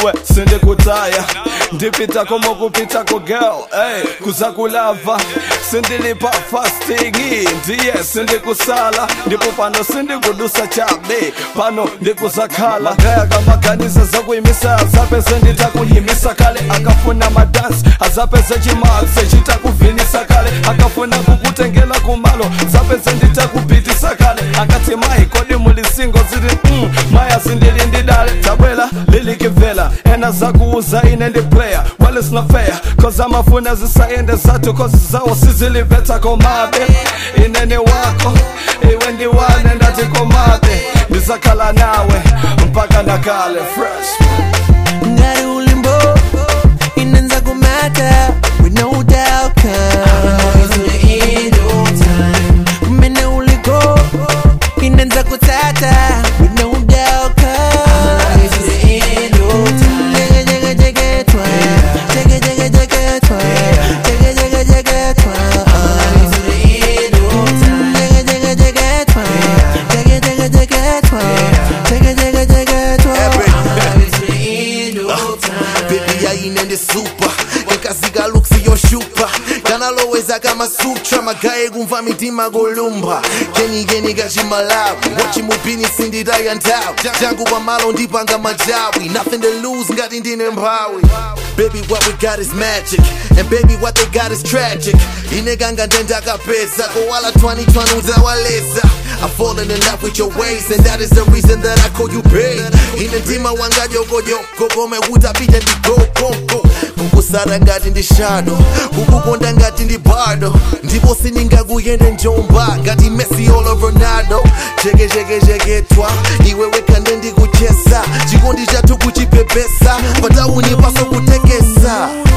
iwe sindikutaya ndipita komo kupita ko girl ey kuzakulava sindilipa fastingi ndiye sindikusala ndipo pano sindikudusa chabe pano ndikuzakhala gaya kamaganiza zakuyimisa azapeze nditakuyimisa kale akafuna madansi azapeze chimakse chitakuvinisa kale akafuna kukutengela kumalo zapeze nditakupitisa kale akati mayi kodi mulisingo ziti mm, maya zindili ndidale tabwela lilikivela ena zakuuza ine ndi player well it's not fair cause amafuna zisayende zathu cause zawo siziliveta komabe inene wako iwe ndiwane ndati komabe ndizakhala nawe mpaka nakale fresh ngati ulimbo inenza kumata with no doubt kumene uliko inenza kutsata with no doubt Jege-jege-jege-twa, jege-jege-jege-twa, jege-jege-jege-twa. Jege-jege-jege-twa, jege-jege-jege-twa, jege-jege-jege-twa. Baby yainende super ekazika luksi yoshupa kanaloweza kama sutra magaye kumva mitima golumba kenikeni kachimalawi wachimupini sinditaya nthawi changu pamalo ndipanga majawi nothing to lose ngati ndine mphawi Baby, what we got is magic, and baby, what they got is tragic. Ineganga ndenda pesa, koala 2020 utawaleza. I'm falling in love with your ways, and that is the reason that I call you babe. Inendima wanga yoko yoko, kome utapita ndi go go go. Kukusara ngati ndi shadow, kukukonda ngati ndi bardo. Ndipo siningakuyende njomba, ngati Messi olo Ronaldo. Jeke jeke jeke twa, iwe wekande ndikuchesa. Chikondi chathu kuchipepesa, patauni paso kutekesa.